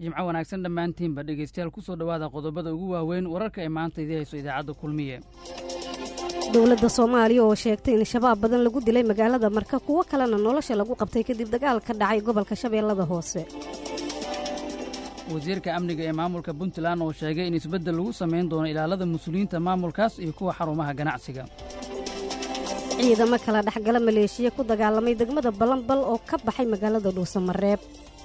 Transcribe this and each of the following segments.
jimco wanaagsan dhammaantiinba dhegaystayaal ku soo dhowaada qodobada ugu waaweyn wararka ay maanta idii hayso idaacadda kulmiye dowladda soomaaliya oo sheegtay in shabaab badan lagu dilay magaalada marka kuwo kalena nolosha lagu qabtay kadib dagaal ka dhacay gobolka shabeellada hoose wasiirka amniga ee maamulka puntland oo sheegay in isbeddel lagu samayn doono ilaalada mas-uuliyiinta maamulkaas iyo kuwa xarumaha ganacsiga ciidamo kala dhexgala maleeshiya ku dagaalamay degmada balanbal oo ka baxay magaalada dhuusamareeb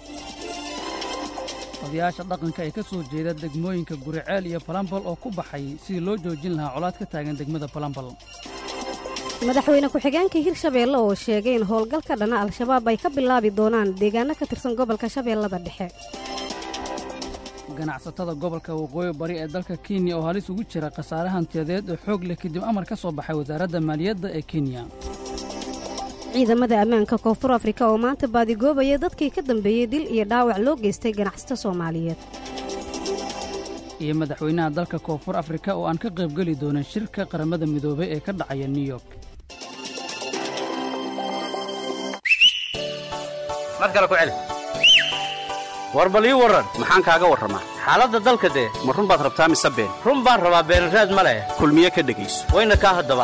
odayaasha dhaqanka ee ka soo jeeda degmooyinka guriceel iyo balambal oo ku baxay sidii loo joojin lahaa colaad ka taagan degmada balambal madaxweyne ku-xigeenka hirshabeelle oo sheegay in howlgalka dhana al-shabaab ay ka bilaabi doonaan deegaano ka tirsan gobolka shabeellada dhexe ganacsatada gobolka waqooyi bari ee dalka kenya oo halis ugu jira khasaare hantiyadeed oo xoog leh kadib amar ka soo baxay wasaaradda maaliyadda ee kenya ciidamada ammaanka koonfur afrika oo maanta baadigoobaya dadkii ka dambeeyey dil iyo dhaawac loo geystay ganacsato soomaaliyeed iyo madaxweynaha dalka koonfur afrika oo aan ka qaybgeli doonin shirka qaramada midoobay ee ka dhacaya new york mar kale ku celi war bal ii warran maxaan kaaga warramaa xaaladda dalka dee ma run baad rabtaa mise been run baan rabaa beenraad ma leh kulmiye ka dhegayso wayna kaa haddaba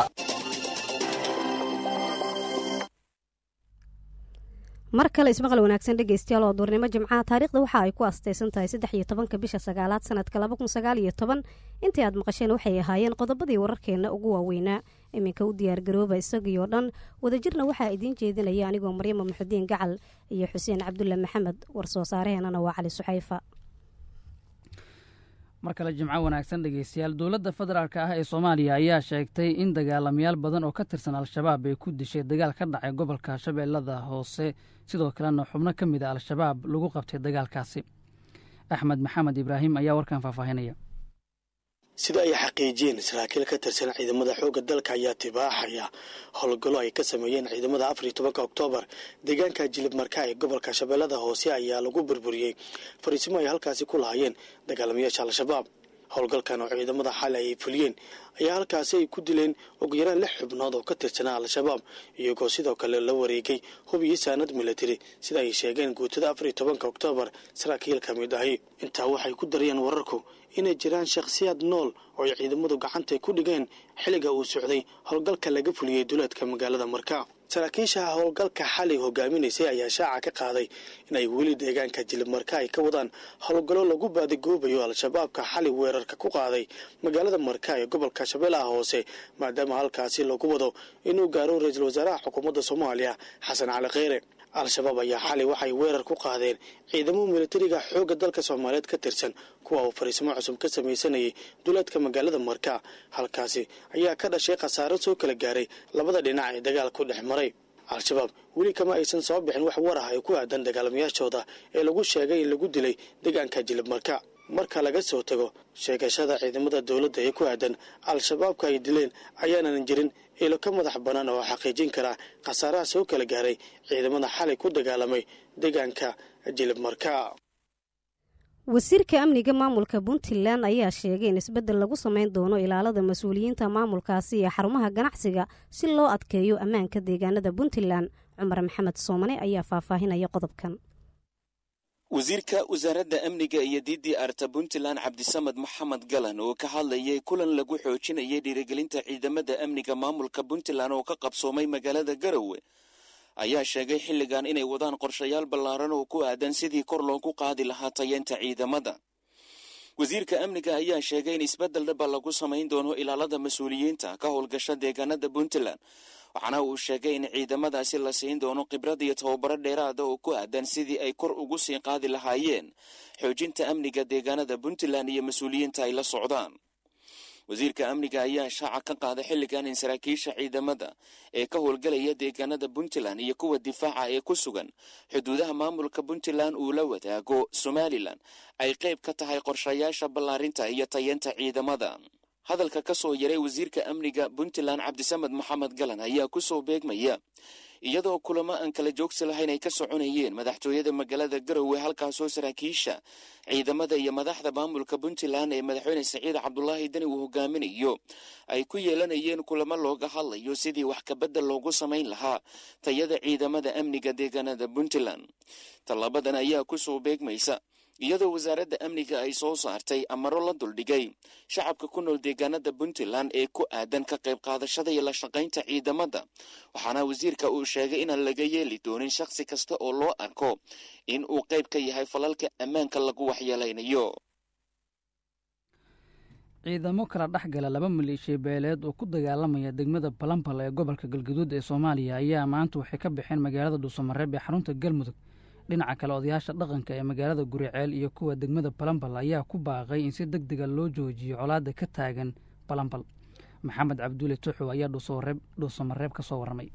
mar kale ismaqal wanaagsan dhegaystayaal oo duurnimo jimcaha taariikhda waxa ay ku astaysan tahay saddex iyo tobanka bisha sagaalaad sanadka laba kun sagaal iyo toban intii aad maqasheen waxay ahaayeen qodobadii wararkeenna ugu waaweynaa iminka u diyaargarooba isagii oo dhan wadajirna waxaa idiin jeedinaya anigoo maryama muxudiin gacal iyo xuseen cabdulle maxamed war soo saaraheenana waa cali suxayfa mar kale jimco wanaagsan dhegaystayaal dowladda federaalk ah ee soomaaliya ayaa sheegtay in dagaalamayaal badan oo ka tirsan al-shabaab ay ku dishay dagaal ka dhacay gobolka shabeellada hoose sidoo kalena xubno ka mid a al-shabaab lagu qabtay dagaalkaasi axmed maxamed ibraahim ayaa warkan faahfaahinaya sida ay xaqiijiyeen saraakiil ka tirsan ciidamada xoogga dalka ayaa tibaaxaya howlgallo ay ka sameeyeen ciidamada afar iyo tobanka oktoobar deegaanka jilib marka ee gobolka shabeellada hoose ayaa lagu burburiyey fariisimo ay halkaasi ku lahaayeen dagaalamayaasha al-shabaab howlgalkan oo ciidamada xali ay fuliyeen ayaa halkaasi ay ku dileen ugu yaraan lix xubnood oo ka tirsanaa al-shabaab iyagoo sidoo kale la wareegay hub iyo saanad militari sida ay sheegeen guutada afar iyo tobanka oktoobar saraakiil ka mid ahi intaa waxay ku darayeen wararku inay jiraan shakhsiyaad nool oo ay ciidamadu gacanta ku dhigeen xilliga uu socday howlgalka laga fuliyey duleedka magaalada marka saraakiisha howlgalka xali hogaaminaysay ayaa shaaca ka qaaday inay weli deegaanka jilib marka ay ka wadaan howlgallo lagu baadigoobayo al-shabaabka xali weerarka ku qaaday magaalada marka ee gobolka shabeellaha hoose maadaama halkaasi lagu wado inuu gaaro ra-iisul wasaaraha xukuumadda soomaaliya xasan cali kheyre al-shabaab ayaa xali waxay weerar ku qaadeen ciidamo militariga xoogga dalka soomaaliyeed ka tirsan kuwa uu fariisimo cusub ka samaysanayay duleedka magaalada marka halkaasi ayaa ka dhashay khasaaro soo kala gaaray labada dhinac ee dagaal ku dhex maray al-shabaab weli kama aysan soo bixin wax war ah ay ku aadan dagaalamayaashooda ee lagu sheegay in lagu dilay deegaanka jilib marka marka laga soo tago sheegashada ciidamada dowladda ee ku aadan al-shabaabka ay dileen ayaanan jirin ilo ka madax bannaan oo xaqiijin kara khasaaraha soo kala gaaray ciidamada xalay ku dagaalamay deegaanka jilib marka wasiirka amniga maamulka puntland ayaa sheegay in isbeddel lagu samayn doono ilaalada mas-uuliyiinta maamulkaasi iyo xarumaha ganacsiga si loo adkeeyo ammaanka deegaanada puntland cumar maxamed soomane ayaa faahfaahinaya qodobkan wasiirka wasaaradda amniga iyo d d arta puntland cabdisamed maxamed galan oo ka hadlayay kulan lagu xoojinayay dhiirigelinta ciidamada amniga maamulka puntland oo ka qabsoomay magaalada garowe ayaa sheegay xilligan inay wadaan qorshayaal ballaaran oo ku aadan sidii kor loogu qaadi lahaa tayeenta ciidamada wasiirka amniga ayaa sheegay in isbeddel dhaba lagu samayn doono ilaalada mas-uuliyiinta ka howlgasha deegaanada puntland waxaana uu sheegay in ciidamadaasi la siin doono khibrad iyo tababaro dheeraada oo ku aadan sidii ay kor ugu sii qaadi lahaayeen xoojinta amniga deegaanada puntland iyo mas-uuliyiinta ay la socdaan wasiirka amniga ayaa shaaca ka qaaday xilligan in saraakiisha ciidamada ee ka howlgalaya deegaanada puntland iyo kuwa difaaca ee ku sugan xuduudaha maamulka puntland uu la wadaago somalilan ay qayb ka tahay qorshayaasha ballaarinta iyo tayeenta ciidamada hadalka ka soo yaray wasiirka amniga puntland cabdisamed maxamed galan ayaa kusoo beegmaya iyadoo kulamo aan kala joogsi lahayn ay ka soconayeen madaxtooyada magaalada garowe halkaasoo saraakiisha ciidamada iyo madaxda maamulka puntland ee madaxweyne saciid cabdulaahi deni uu hogaaminayo ay ku yeelanayeen kulamo looga hadlayo sidii wax kabedel loogu samayn lahaa tayada ciidamada amniga deegaanada puntland tallaabadan ayaa kusoo beegmaysa iyadoo wasaaradda amniga ay soo saartay amaro la duldhigay shacabka ku nool deegaanada puntland ee ku aadan ka qayb qaadashada iyo la shaqaynta ciidamada waxaana wasiirka uu sheegay inaan laga yeeli doonin shakhsi kasta oo loo arko in uu qayb ka yahay falalka ammaanka lagu waxyeelaynayo ciidamo kala dhex gala laba maleeshiya beeleed oo ku dagaalamaya degmada balambal ee gobolka galgaduud ee soomaaliya ayaa maanta waxay ka baxeen magaalada dhuusamareeb ee xarunta galmudug dhinaca kale odayaasha dhaqanka ee magaalada guriceel iyo kuwa degmada balambal ayaa ku baaqay in si deg dega loo joojiyo colaadda ka taagan balambal maxamed cabdulle tuxow ayaa dhuusamareeb ka soo warramay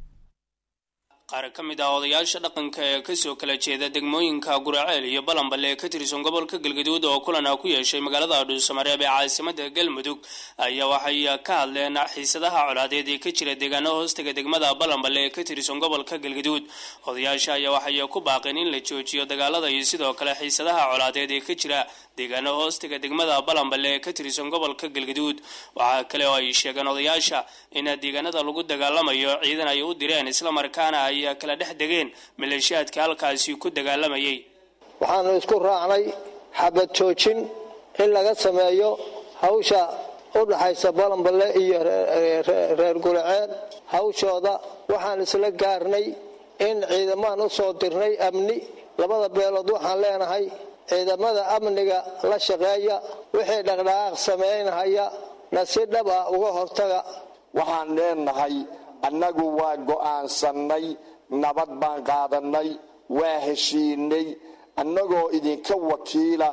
qaar ka mid ah odayaasha dhaqanka ee kasoo kala jeeda degmooyinka guraceel iyo balambal ee ka tirsan gobolka galgaduud oo kulan ah ku yeeshay magaalada dhuusamareeb ee caasimada galmudug ayaa waxay ka hadleen xiisadaha colaadeed ee ka jira deegaano hoostaga degmada balambal ee ka tirsan gobolka galgaduud odayaasha ayaa waxay ku baaqeen in la joojiyo dagaalada iyo sidoo kale xiisadaha colaadeed ee ka jira deegaano hoostaga degmada balambal ee ka tirsan gobolka galgaduud waxaa kale oo ay sheegeen odayaasha in deegaanada lagu dagaalamayo ciidan ay u direen islamarkaana ay kala dhex degeen maleeshiyaadka halkaasi ku dagaalamayay waxaanu isku raacnay xabad joojin in laga sameeyo hawsha u dhaxaysa balanballe iyo reer guraceel hawshooda waxaan isla gaarnay in ciidamaan u soo dirnay amni labada beelood waxaan leenahay ciidamada amniga la shaqeeya wixii dhaqdhaqaaq samaynahaya na si dhab ah uga hortaga waxaan leenahay annagu waa go'aansannay nabad baan qaadannay waa heshiinay annagoo idinka wakiila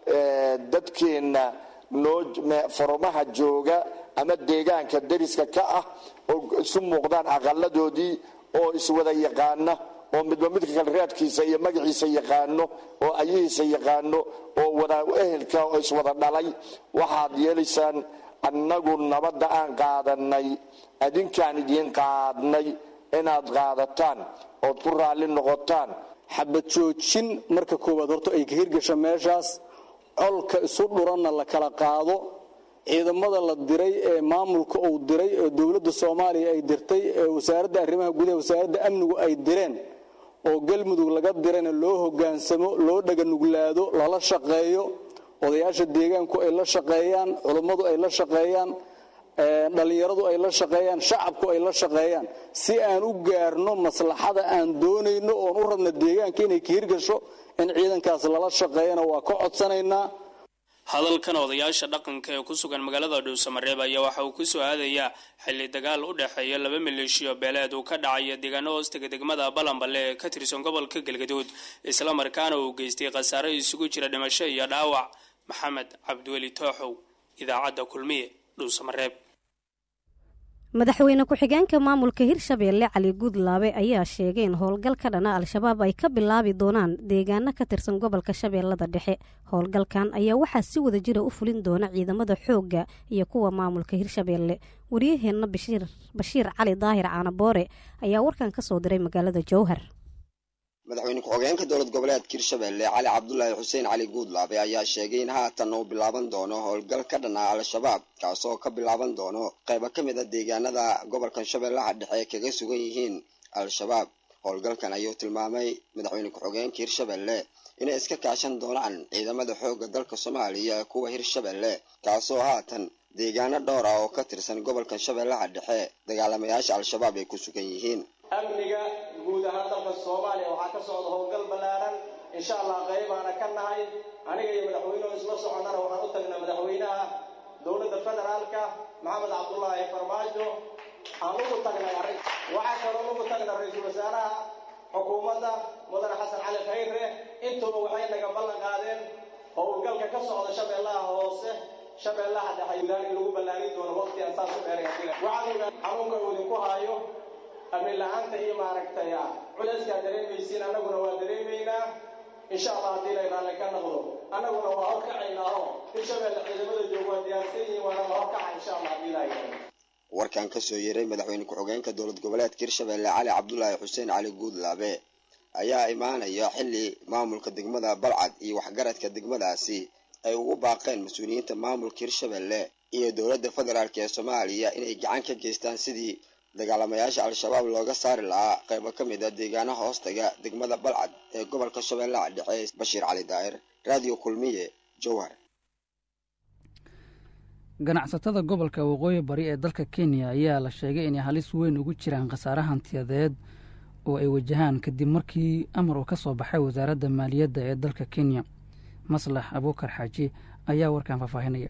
dadkeenna noo farumaha jooga ama deegaanka dariska ka ah oo isu muuqdaan aqaladoodii oo iswada yaqaana oo midba midka kale raadkiisa iyo magaciisa yaqaano oo ayahiisa yaqaano oo wada ehelka oo iswada dhalay waxaad yeelaysaan annagu nabadda aan qaadannay adinkaan idiin qaadnay inaad qaadataan ood ku raalli noqotaan xabad joojin marka koowaad horta ay ka hirgasho meeshaas colka isu dhuranna la kala qaado ciidamada la diray ee maamulka uu diray ee dowladda soomaaliya ay dirtay ee wasaaradda arrimaha gudaha wasaaradda amnigu ay direen oo galmudug laga dirayna loo hogaansamo loo dhaganuglaado lala shaqeeyo odayaasha deegaanku ay la shaqeeyaan culummadu ay la shaqeeyaan dhallinyaradu ay la shaqeeyaan shacabku ay la shaqeeyaan si aan u gaarno maslaxada aan doonayno oon u rabna deegaanka inay ka hirgasho in ciidankaas lala shaqeeyana waa ka codsanaynaa hadalkan odayaasha dhaqanka ee ku sugan magaalada dhuusamareeb ayaa waxa uu ku soo aadayaa xilli dagaal u dhexeeya laba maleeshiyo beeleed uu ka dhacaya deegaano hoostaga degmada balanballe ee ka tirsan gobolka galgaduud islamarkaana uu geystay khasaare isugu jira dhimasho iyo dhaawac maxamed cabdiweli tooxow idaacadda kulmiye dhuusamareeb madaxweyne ku-xigeenka maamulka hirshabeelle cali guudlaabe ayaa sheegay in howlgal ka dhana al-shabaab ay ka bilaabi doonaan deegaano ka tirsan gobolka shabeellada dhexe howlgalkan ayaa waxaa si wada jira u fulin doona ciidamada xoogga iyo kuwa maamulka hirshabeelle waryaheenna bashiir cali daahir caanaboore ayaa warkan ka soo diray magaalada jowhar madaxweyne ku-xigeenka dowlad goboleedka hirshabelle cali cabdulaahi xuseen cali guudlaabe ayaa sheegay in haatan uu bilaaban doono howlgal ka dhan ah al-shabaab kaasoo ka bilaaban doono qaybo ka mid a deegaanada gobolkan shabeellaha dhexe kaga sugan yihiin al-shabaab howlgalkan ayuu tilmaamay madaxweyne ku-xigeenka hirshabelle inay iska kaashan doonaan ciidamada xoogga dalka soomaaliya ee kuwa hirshabelle kaasoo haatan deegaano dhowr ah oo ka tirsan gobolkan shabeellaha dhexe dagaalamayaasha al-shabaab ay ku sugan yihiin amniga guud ahaan dalka soomaaliya waxaa ka socda howlgal ballaaran insha allah qaybaana ka nahay aniga iyo madaxweynuhu isla soconnana waxaan u tagnaa madaxweynaha dowladda federaalka maxamed cabdulaahi farmaajo aan ugu tagnay arrin waxaa kaloo ugu tagnay ra-iisul wasaaraha xukuumadda mudane xasan cali khayre intuba waxay naga ballan qaadeen howlgalka ka socda shabeellaha hoose shabeellaha dhexe in lagu ballaarin doono waqti aan saas u dheeray waxaan ogaa xanuunka uu idinku haayo amni la-aanta iyo maaragtay culeyskaa dareemaysiin annaguna waa dareemaynaa insha allah haddii lay raalli ka noqdo annaguna waa horkacaynaaho hirshabelle ciidamada jooga waa diyaarsan yihiin waana la horkaca insha allah haddii lay warkan kasoo yeeray madaxweyne ku-xigeenka dowlad goboleedka hirshabelle cali cabdulaahi xuseen cali guudlaabe ayaa imaanaya xilli maamulka degmada balcad iyo waxgaradka degmadaasi ay ugu baaqeen mas-uuliyiinta maamulka hirshabelle iyo dowladda federaalk ee soomaaliya inay gacan ka geystaan sidii dagaalamayaasha al-shabaab looga saari lahaa qaybo ka mid a deegaanaha hoostaga degmada balcad ee gobolka shabeellaha dhexe bashiir cali daa'ir raadiyo kulmiye jowhar ganacsatada gobolka waqooyi bari ee dalka kenya ayaa la sheegay inay halis weyn ugu jiraan khasaare hantiyadeed oo ay wajahaan kadib markii amar uu ka soo baxay wasaaradda maaliyadda ee dalka kenya maslax abuukar xaaji ayaa warkan faahfaahinaya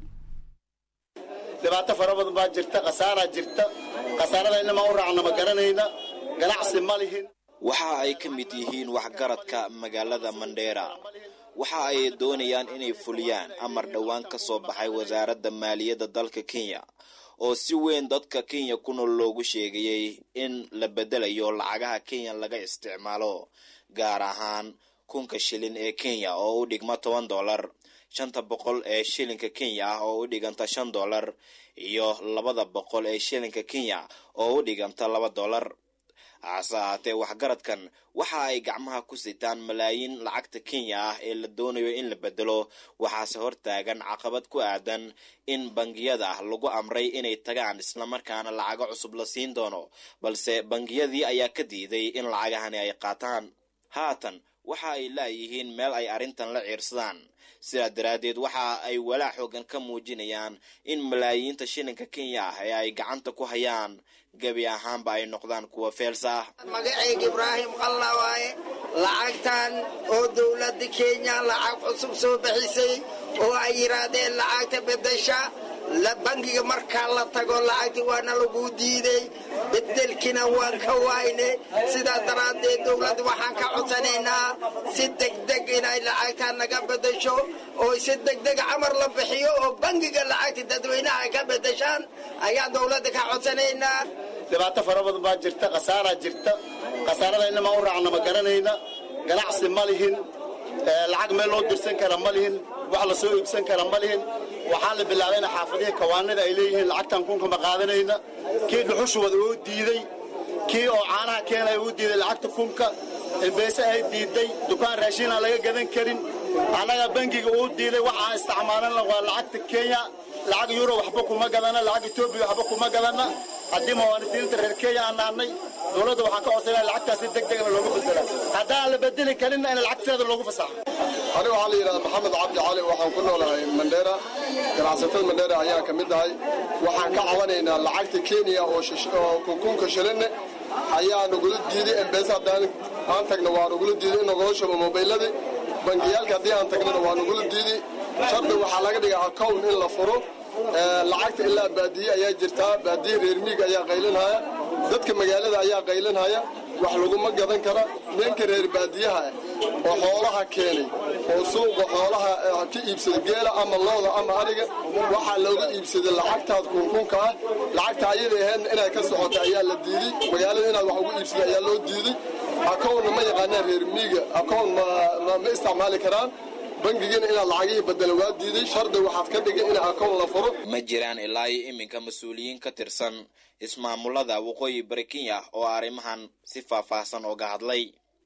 dhibaato fara badan baa jirta khasaaraa jirta khasaarada inamaa u raacna ma garanayna ganacsi ma lihin waxa ay ka mid yihiin waxgaradka magaalada mandheera waxa ay doonayaan inay fuliyaan amar dhowaan ka soo baxay wasaaradda maaliyadda dalka kenya oo si weyn dadka kenya ku nool loogu sheegayey in la bedelayo lacagaha kenya laga isticmaalo gaar ahaan kunka shilin ee kenya oo u dhigma toban dollar shanta boqol ee shilinka kenya ah oo u dhiganta shan dollar iyo labada boqol ee shilinka kenya oo u dhiganta laba dollar hase ahaatee waxgaradkan waxa ay gacmaha ku sitaan malaayiin lacagta kenya ah ee la doonayo in la bedelo waxaase hortaagan caqabad ku aadan in bangiyada lagu amray inay tagaan islamarkaana lacago cusub la siin doono balse bangiyadii ayaa ka diiday in lacagahani ay qaataan haatan waxa ay laayihiin meel ay arrintan la ciirsadaan sidaa daraaddeed waxa ay walaac xoogan ka muujinayaan in malaayiinta shilinka kenya ah ee ay gacanta ku hayaan gebi ahaanba ay noqdaan kuwa feelsa ah magacayga ibraahim qalla waaye lacagtan oo dowladda kenya lacag cusub soo bixisay oo ay yidhaahdeen lacagta bedesha bangiga markaa la tago lacagtii waana lagu diiday bedelkina waan ka wayne sidaas daraaddeed dowladda waxaan ka codsanaynaa si degdeg inay lacagtaa naga bedesho oo si degdeg camar la bixiyo oo bangiga lacagta dadweynaha ay ka bedeshaan ayaan dowladda ka codsanaynaa dhibaato fara badan baa jirta khasaaraa jirta khasaarada inamaa u raacna ma garanayna ganacsi ma lihin lacag meel loo dirsan kara ma lihin wax la soo iibsan kara ma lihin waxaa la bilaabayna xaafadihii kawaanada ay leeyihiin lacagtan kunka ma qaadanayna kii dhuxushuwada uu diiday kii oo caanaha keenaya uu diiday lacagta kunka embeese ay diiday dukaan raashin aan laga gadan karin annaga bangiga uu diiday waxaan isticmaalana waa lacagta kenya lacag yuro waxba kuma gadana lacag etoobiya waxba kuma gadana haddii muwaadiniinta reer kenya aan nahnay dowladda waxaan ka codsanaya lacagtaasi deg degna loogu bedela haddaan la bedeli karinna in lacagteeda loogu fasaxo ani waxaa la yidhahda maxamed cabdi cali waxaan ku noolahay mandheera ganacsatada mandheera ayaan ka mid ahay waxaan ka cabanaynaa lacagta kenya oo kunkunka shilinne ayaa nagula diiday embesa haddaan aan tagna waa nagula diiday in nagoo shubo mobayladii bangiyaalka haddii aan tagnana waa nagula diiday shardi waxaa laga dhigaa account in la furo lacagta ilaa baadiye ayaa jirtaa baadiye reer miig ayaa qaylinhaya dadka magaalada ayaa qaylinhaya wax laguma gadan kara ninka reer baadiyaha ah oo xoolaha keenay oo suuqa xoolaha ka iibsada geela ama looda ama ariga waxaa looga iibsaday lacagtaad kunkunka ah lacagta ayada ahaydna inay ka socota ayaa la diiday magaalada inaad wax ugu iibsada ayaa loo diiday akownna ma yaqaanaan reer miiga akown ma isticmaali karaan bangigana inaad lacagihii badela waa diiday shardi waxaad ka dhigay in akown la furo ma jiraan ilaa iyo iminka mas-uuliyiin ka tirsan ismaamulada waqooyi bari kenya oo arrimahan si faahfaahsan ooga hadlay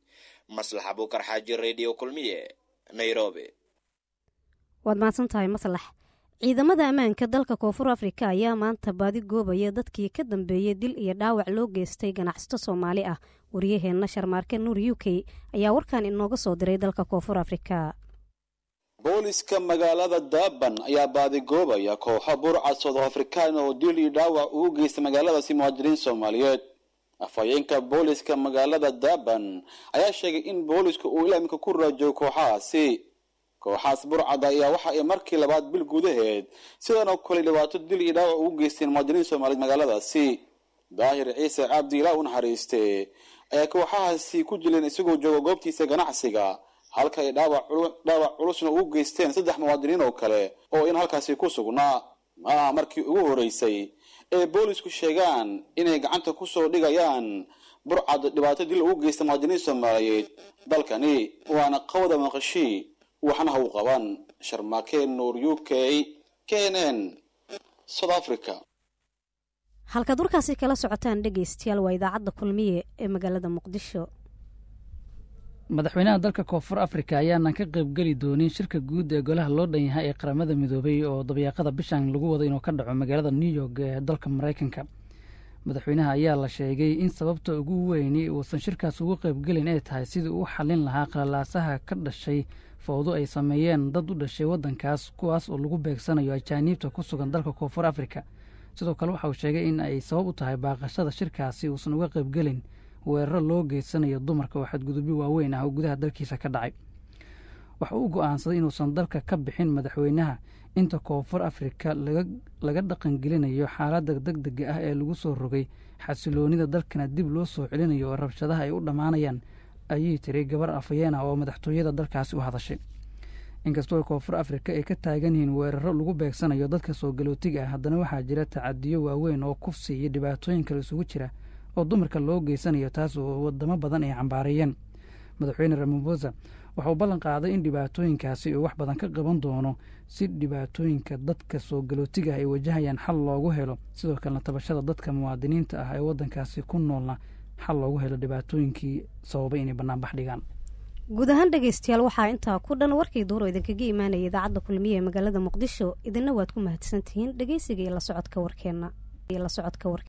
maslax abuukar xaaji radio kulmiye nairobi waad mahadsan tahay maslax ciidamada ammaanka dalka koonfur afrika ayaa maanta baadi goobaya dadkii ka dambeeyey dil iyo dhaawac loo geystay ganacsato soomaali ah waryaheenna sharmaarke nuur u k ayaa warkan inooga soo diray dalka koonfur afrika booliska magaalada durban ayaa baadigoobaya kooxo burcad south african oo dil iyo dhaawac ugu geystay magaaladaasi muhaajiriin soomaaliyeed afhayeenka booliska magaalada durban ayaa sheegay in boolisku uu ilaa iminka ku raajogo kooxahaasi kooxahaas burcada ayaa waxa ay markii labaad bil gudaheed sidan oo kale dhibaato dil iyo dhaawac ugu geysteen muhaajiriin soomaaliyeed magaaladaasi daahir ciise cabdi ilaa u naxariiste ayaa kooxahaasi ku jileen isagoo jooga goobtiisa ganacsiga halka ay dhaawac culusna ugu geysteen saddex muwaadiniin oo kale oo in halkaasi ku sugnaa maaha markii ugu horeysay ee boolisku sheegaan inay gacanta kusoo dhigayaan burcad dhibaato dil ugu geysta muwaadiniin soomaaliyeed dalkani waana qawda maqashii waxna ha u qaban sharmaakeen nuur u k k n n south africa halkaad warkaasi kala socotaan dhegaystayaal waa idaacadda kulmiye ee magaalada muqdisho madaxweynaha dalka koonfur afrika ayaanan ka qaybgeli doonin shirka guud ee golaha loo dhan yahay ee qaramada midoobay oo dabayaaqada bishan lagu wado inuu ka dhaco magaalada new york ee dalka maraykanka madaxweynaha ayaa la sheegay in sababta ugu weyni uusan shirkaas ugu qaybgelin ay tahay sidii uu xallin lahaa qalalaasaha ka dhashay fowdo ay sameeyeen dad u dhashay waddankaas kuwaas oo lagu beegsanayo ajaaniibta ku sugan dalka koonfur afrika sidoo kale waxa uu sheegay in ay sabab u tahay baaqashada shirkaasi uusan uga qaybgelin weeraro loo geysanayo dumarka oo xadgudubyo waaweyn ah oo gudaha dalkiisa ka dhacay waxa uu go'aansaday inuusan dalka ka bixin madaxweynaha inta koonfur afrika laga dhaqangelinayo xaaladda deg dega ah ee lagu soo rogay xasiloonida dalkana dib loo soo celinayo oo rabshadaha ay u dhammaanayaan ayay tiri gabar afhayeen ah oo madaxtooyada dalkaasi u hadashay inkastoo koonfur afrika ay ka taagan yihiin weeraro lagu beegsanayo dadka soo galootiga ah haddana waxaa jira tacadiyo waaweyn oo kufsi iyo dhibaatooyin kale isugu jira oo dumarka loo geysanayo taas oo wadamo badan ay cambaareeyeen madaxweyne ramaphosa waxauu ballan qaaday in dhibaatooyinkaasi uu wax badan ka qaban doono si dhibaatooyinka dadka soo galootiga ah ay wajahayaan xal loogu helo sidoo kalena tabashada dadka muwaadiniinta ah ee waddankaasi ku noolna xal loogu helo dhibaatooyinkii sababay inay banaanbax dhigaan guud ahaan dhegaystayaal waxaa intaa ku dhan warkii duuro idinkaga imaanaya idaacadda kulmiye ee magaalada muqdisho idinna waad ku mahadsantihiin dhegeysiga iyo la socodka warkeenna